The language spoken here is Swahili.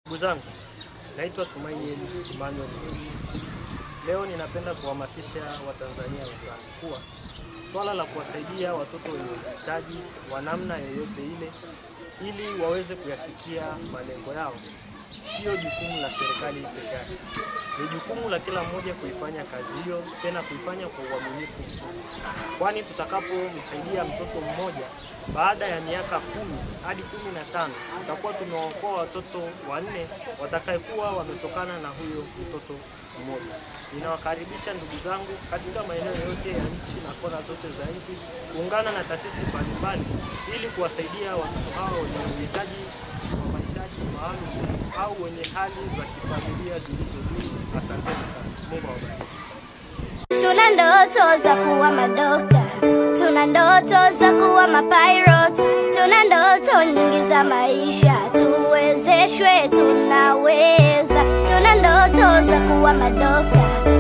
Ndugu zangu, naitwa Tumaini Emmanuel. Leo ninapenda kuhamasisha Watanzania wenzangu kuwa swala la kuwasaidia watoto wenye uhitaji wa namna yoyote ile ili waweze kuyafikia malengo yao sio jukumu la serikali peke yake. Ni jukumu la kila mmoja kuifanya kazi hiyo, tena kuifanya kwa uaminifu mkubwa, kwani tutakapomsaidia mtoto mmoja baada ya miaka kumi hadi kumi na tano tutakuwa tumewaokoa watoto wanne watakayekuwa wametokana na huyo mtoto mmoja. Ninawakaribisha ndugu zangu katika maeneo yote ya nchi na kona zote za nchi kuungana na taasisi mbalimbali ili kuwasaidia watoto hao wenye uhitaji wa mahitaji maalum au wenye hali za kifamilia zilizo duni. Asanteni sana, Mungu awabariki. Tuna ndoto za kuwa madokta, tuna ndoto za kuwa mapilot, tuna ndoto nyingi za maisha, tuwezeshwe, tunaweza. Tuna ndoto za kuwa madokta,